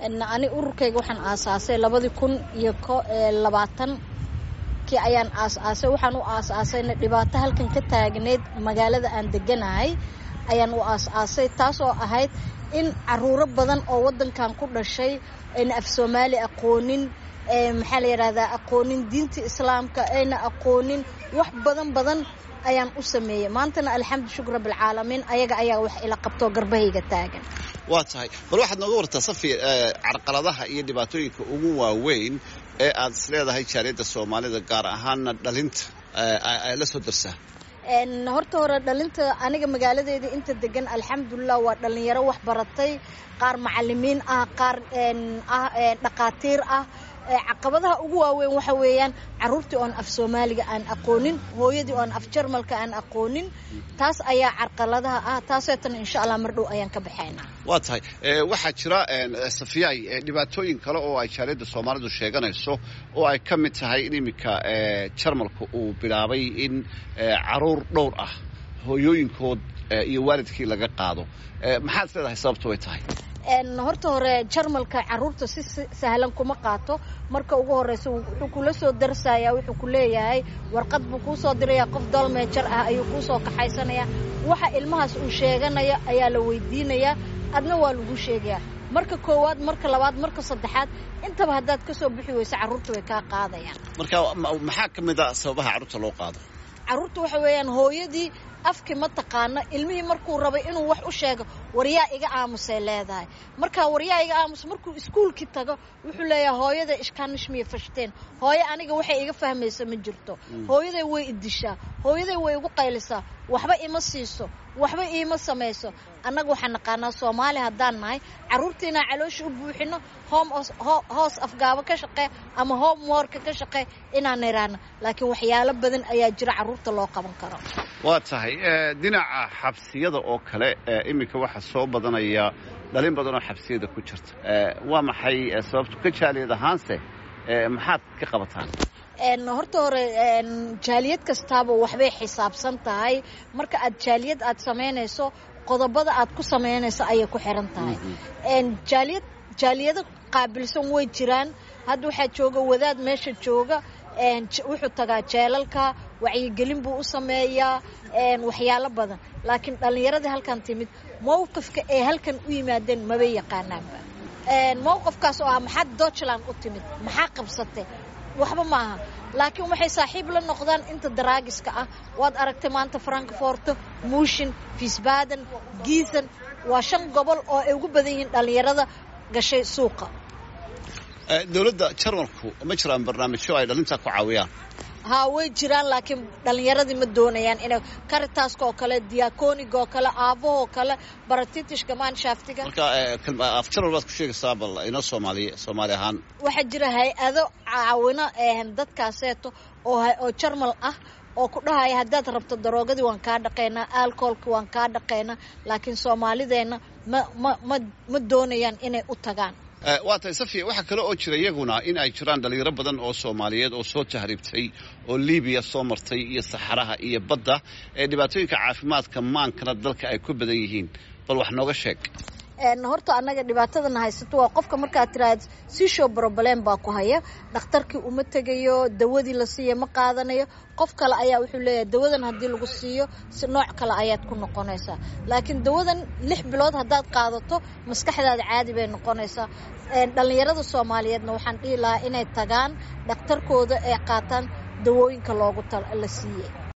ani ururkayga waxaan aasaasay labadii kun iyo labaatan kii ayaan aas-aasay waxaan u aas-aasayna dhibaato halkan ka taagneyd magaalada aan deganahay ayaan u aas-aasay taasoo ahayd in caruuro badan oo wadankan ku dhashay ayna af soomaali aqoonin maxaa la yidhahdaa aqoonin diinta islaamka ayna aqoonin wax badan badan ayaan u sameeyey maantana alxamdu shukr rabbilcaalamiin ayaga ayaa wax ila qabtoo garbahayga taagan waa tahay bal waxaad nooga wartaa safi carqaladaha iyo dhibaatooyinka ugu waaweyn ee aad is leedahay jaaliyadda soomaalida gaar ahaana dhalinta la soo darsaa horta hore dhalinta aniga magaaladeeda inta degan alxamdulilah waa dhalinyaro wax baratay qaar macalimiin ah qaar ah dhaqaatiir ah caqabadaha ugu waaweyn waxa weeyaan caruurtii oon af soomaaliga aan aqoonin hooyadii oon af jarmalka aan aqoonin taas ayaa carqaladaha ah taaseetana insha allah mar dhow ayaan ka baxaynaa waa tahay waxaa jira safiyaay dhibaatooyin kale oo ay jaaliyadda soomaalidu sheeganayso oo ay ka mid tahay in iminka jarmalka uu bilaabay in caruur dhowr ah hooyooyinkood iyo waalidkii laga qaado maxaad is leedahay sababtu way tahay horta hore jarmalka caruurta si sahlan kuma qaato marka ugu horeysa wuxuu kula soo darsayaa wuxuu ku leeyahay warqad buu kuu soo dirayaa qof dolmeejar ah ayuu kuu soo kaxaysanayaa waxa ilmahaas uu sheeganaya ayaa la weydiinayaa adna waa lagu sheegayaa marka koowaad marka labaad marka saddexaad intaba haddaad ka soo bixi weyso carruurta way kaa qaadayaan marka maxaa ka mid a sababaha carruurta loo qaado carruurta waxa weeyaan hooyadii afki ma taqaano ilmihii markuu rabay inuu wax u sheego waryaa iga aamusay leedahay markaa waryaa iga aamus markuu iskuulkii tago wuxuu leeyahay hooyada ishkaanishmiya fashteen hooyo aniga waxay iga fahmaysa ma jirto hooyaday way idishaa hooyaday way igu qaylisaa waxba ima siiso waxba iima samayso annaga waxaan naqaanaa soomaali haddaan nahay carruurtiinaa caloosha u buuxino hoos afgaabo ka shaqee ama home worka ka shaqee inaan iraano laakiin waxyaalo badan ayaa jira carruurta loo qaban karo waa tahay dhinaca xabsiyada oo kale iminka waxaa soo badanaya dhalin badan oo xabsiyada ku jirta waa maxay sababtu ka jaaliyad ahaanse maxaad ka qabataan horta hore jaaliyad kastaaba waxbay xisaabsan tahay marka aad jaaliyad aad samaynayso qodobada aad ku samaynayso ayay ku xiran tahay jaaliyad jaaliyado qaabilsan way jiraan hadda waxaa jooga wadaad meesha jooga wuxuu tagaa jeelalka wacyigelin buu u sameeyaa waxyaalo badan laakiin dhallinyaradii halkan timid mowqifka ay halkan u yimaadeen mabay yaqaanaanba mowqifkaas oo ah maxaad deutschland u timid maxaa qabsatay waxba maaha laakiin waxay saaxiib la noqdaan inta daraagiska ah waad aragtay maanta frankforto muushin fiisbaden giisan waa shan gobol oo ay ugu badan yihiin dhallinyarada gashay suuqa dowladda jarmalku ma jiraan barnaamijyo ay dhalintaa ku caawiyaan haa way jiraan laakiin dhallinyaradii ma doonayaan inay karitaska oo kale diakoniga oo kale aabahoo kale baratitishka maanshaftiga marka af jarmal baad ku sheegaysaa bal inoo soomaaliye soomaali ahaan waxaa jira hay-ado caawino dadkaaseeto oo jarmal ah oo ku dhahaya haddaad rabto daroogadii waan kaa dhaqaynaa alcoholki waan kaa dhaqaynaa laakiin soomaalideenna ma ma ma ma doonayaan inay u tagaan waa tahay safiya waxaa kale oo jira iyaguna in ay jiraan dhalinyaro badan oo soomaaliyeed oo soo tahriibtay oo libiya soo martay iyo saxaraha iyo badda ee dhibaatooyinka caafimaadka maankana dalka ay ku badan yihiin bal wax nooga sheeg horta annaga dhibaatadana haysato waa qofka markaad tiraahda sishow broblem baa ku haya dhakhtarkii uma tegayo dawadii la siiya ma qaadanayo qof kale ayaa wuxuu leeyahay dawadan haddii lagu siiyo si nooc kale ayaad ku noqonaysaa laakiin dawadan lix bilood haddaad qaadato maskaxdaada caadi bay noqonaysaa dhallinyarada soomaaliyeedna waxaan dhihi lahaa inay tagaan dhakhtarkooda ee qaataan dawooyinka loogu la siiyey